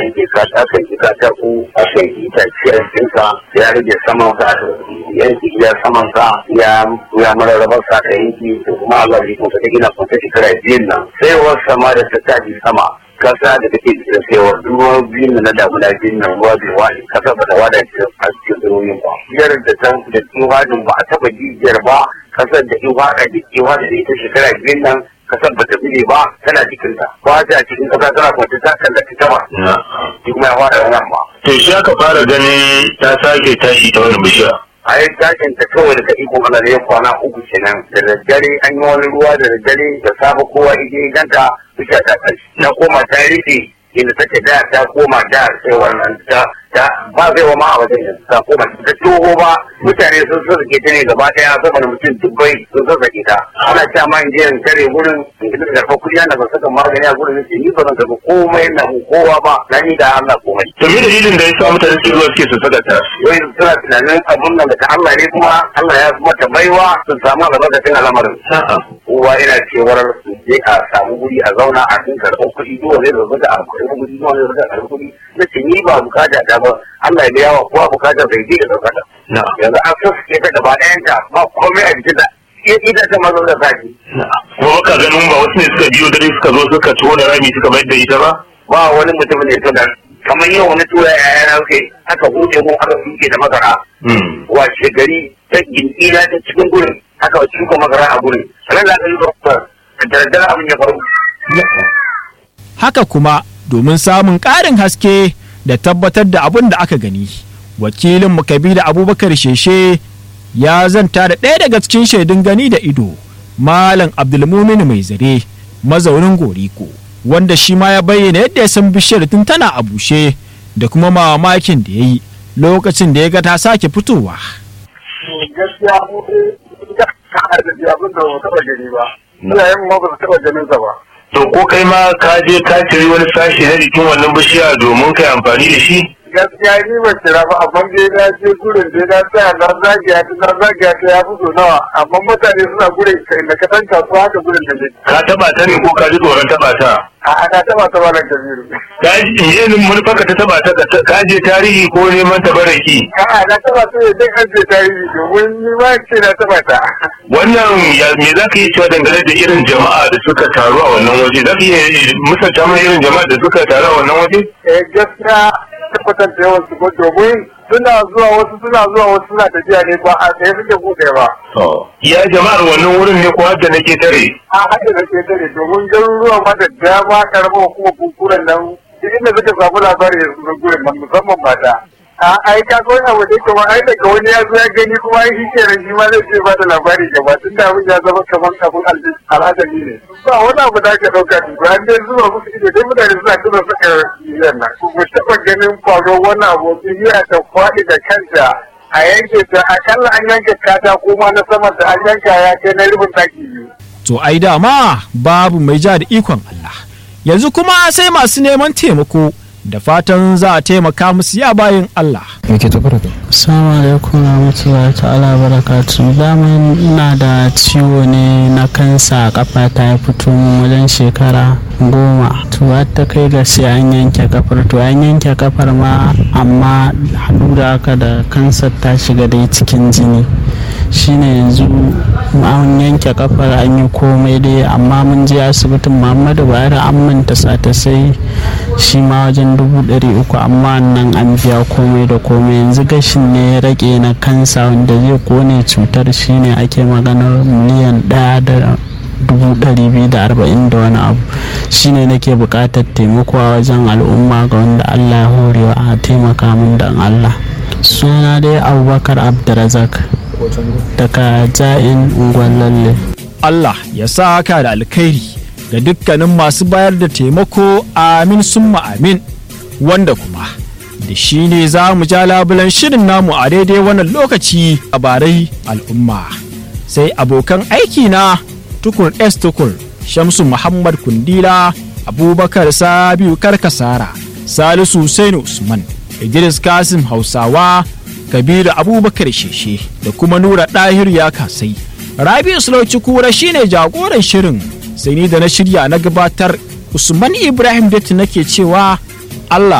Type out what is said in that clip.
yanke ka akan yi katako akan yi itace a cikinka ya rage saman ka yanki ya saman ka ya ya mararrabar sa ka yanki to kuma Allah zai kuma ta gina kuma ta shekara biyun nan sai wasu sama da ta tafi sama kasa da take da cewa ruwa biyun na damuna biyun nan ruwa bai wani kasa ba ta wada a cikin ruwan ba biyar da ta da tsohon ba a taba jijiyar ba kasar da in wada da ke wada da ita shekara biyun nan kasar ba ta bile ba tana cikin ta ba ta cikin kasa tana kwanci ta kan da ita ba shi kuma ya wada nan ba to shi aka fara ganin ta sake tashi ta wani bishiya a yi tashin ta kawai daga ikon Allah ne kwana uku kenan da daddare an yi wani ruwa da daddare da safe kowa ije ganta bishiya ta tashi na koma ta rufe inda take da ta koma da sai wannan ta ta ba zai wa ma a wajen yanzu ta koma ta toho ba mutane sun so suke ta ne gaba daya saboda mutum dubbai sun so sake ta ana cewa ma in je in kare gurin in gidan karfa kuɗi ana ba saka magani a gurin sai ni ba zan karɓi komai na kowa ba na ni da Allah komai. to me dalilin da ya sa mutane su zuwa suke su saka ta wai suna tunanin abun nan daga Allah ne kuma Allah ya mata baiwa sun samu albarkacin al'amarin. Kowa yana cewar su je a samu guri a zauna a cikin karɓar kuɗi duk wanda zai zaga a karɓar kuɗi duk wanda zai karɓar kuɗi na ce ni ba bukata ta ba Allah ya biya wa kowa bukatar bai je da ɗaukata. Yanzu an sassuke ta gaba ɗayanta ba komai a jikin da ita ta mazo da sake. kuma ka ganin ba wasu ne suka biyo dare suka zo suka tona rami suka mayar da ita ba Ba wani mutum ne ta kamar yau wani tura yaya na kai aka huce mu aka suke da masara. Wace gari ta gindi na ta cikin gurin aka shuka masara a gurin. Ran da aka yi da daddare abin ya faru. haka kuma domin samun ƙarin haske da tabbatar da abin da aka gani wakilin da abubakar sheshe ya zanta da ɗaya daga cikin shaidun gani da ido malam abdulmumin mai zare mazaunin goriko wanda shi ma ya bayyana yadda ya san bishiyar tun tana a bushe da kuma mamakin da ya yi lokacin da ya ga ta sake fitowa Gaskiya mu da abin da ba taɓa gani ba. Iyayen ma ba su taɓa ganin sa ba. to ko kai ma ka je ka ciri wani sashi na jikin wannan bishiya domin kai amfani da shi gaskiya ni ba kira ba amma dai na je gurin dai na tsaya na zagiya ta na zagiya ta ya fito nawa amma mutane suna gurin kai na kasan kasuwa haka gurin da ne ka taba ta ne ko ka ji tsoron taba ta a ana taba ta ba na kabiru ka ji yin manufarka ta taba ta ka je tarihi ko neman tabaraki a na taba ta ne dai an je tarihi domin ni ma ce na taba ta wannan ya me za ka yi cewa dangane da irin jama'a da suka taru a wannan waje za ka iya musanta mana irin jama'a da suka taru a wannan waje eh gaskiya tabbatar da yawan su ko domin suna zuwa wasu suna zuwa wasu suna tafiya ne ba a tsaye suke buɗe ba ya jama'ar wannan wurin ne ko hadda nake tare a haka da ke tare domin garuruwa ma da dama karamar kuma kunkuren nan duk inda suka samu labari da su gurin nan musamman mata a ai ka ga wani abu da kuma ai daga wani ya zo ya gani kuma ai shi kenan shi ma zai ce ba da labari gaba tun da abin ya zama kamar abin al'adari ne ba wani abu da aka ɗauka duk an dai zuwa musu ido dai mutane suna tuna saka yiyan nan ku taɓa ganin faruwar wani abu iya ta kwaɗi da kanta a yanke ta akalla an yanke katako ma na saman da an yanka ya kai na rubin ɗaki biyu to ai dama babu mai ja da ikon Allah yanzu kuma sai masu neman taimako da fatan za a taimaka musu ya bayin Allah yake tafi da kai Assalamu alaikum warahmatullahi ta'ala barakatu daman ina da ciwo ne na kansa kafa ta ya fito min wajen shekara goma to har ta kai ga sai an yanke kafar to an yanke kafar ma amma haɗu da haka da kansar ta shiga dai cikin jini shine yanzu an yanke kafar an yi komai dai amma mun je asibitin muhammadu bayar an manta sata sai shi ma wajen dubu ɗari uku amma nan an biya komai da komai yanzu gashin ne ya rage na kansa wanda zai kone cutar shine ake maganar miliyan ɗaya da dubu ɗari biyu da arba'in da wani abu shine nake buƙatar taimako a wajen al'umma ga wanda allah ya horewa a taimaka min da allah suna dai abubakar abdurazak daga ja'in ungwallalle Allah ya sa ka da alkhairi ga dukkanin masu bayar da taimako amin summa amin wanda kuma da shi ne za mu ja labulan shirin namu a daidai wannan lokaci a barai al'umma sai abokan aiki na tukur s tukur shamsu muhammad kundila abubakar sabiu karkasara salisu Sainu usman idris kasim hausawa kabiru abubakar sheshe da kuma nura ɗahir ya kasai rabi'u sulauci kura shine jagoran shirin sai ni da na shirya na gabatar usman ibrahim datti nake cewa allah